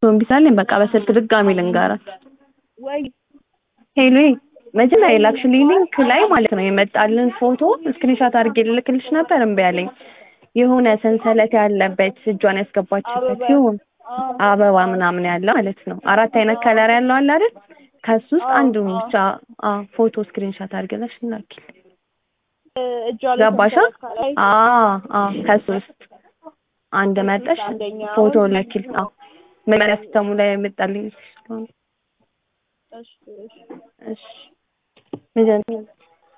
እምቢ ስላለኝ በቃ በስልክ ድጋሚ ልንገራት። ወይ ሄሎ መጀመሪያ የላክሽልኝ ሊንክ ላይ ማለት ነው የመጣልን ፎቶ ስክሪንሻት አድርጌ ልልክልሽ ነበር እምቢ አለኝ። የሆነ ሰንሰለት ያለበት እጇን ያስገባችበት አበባ ሲሆን አዎ አበባ ምናምን ያለው ማለት ነው። አራት አይነት ከለር ያለው አለ አይደል? ከሱ ውስጥ አዎ፣ አንዱን አዎ። ብቻ አዎ ፎቶ ስክሪንሻት አድርገሽ ላኪልኝ። እጇ ላይ ገባሻ? ሰንሰለት ከላይ አዎ አዎ ከሱ ውስጥ አንድ መጠሽ አንደኛውን ፎቶ ላኪል። አዎ መመሪያ ሲስተሙ ላይ የመጣልኝ ስለሆነ እሺ እሺ እሺ ምንድን ነው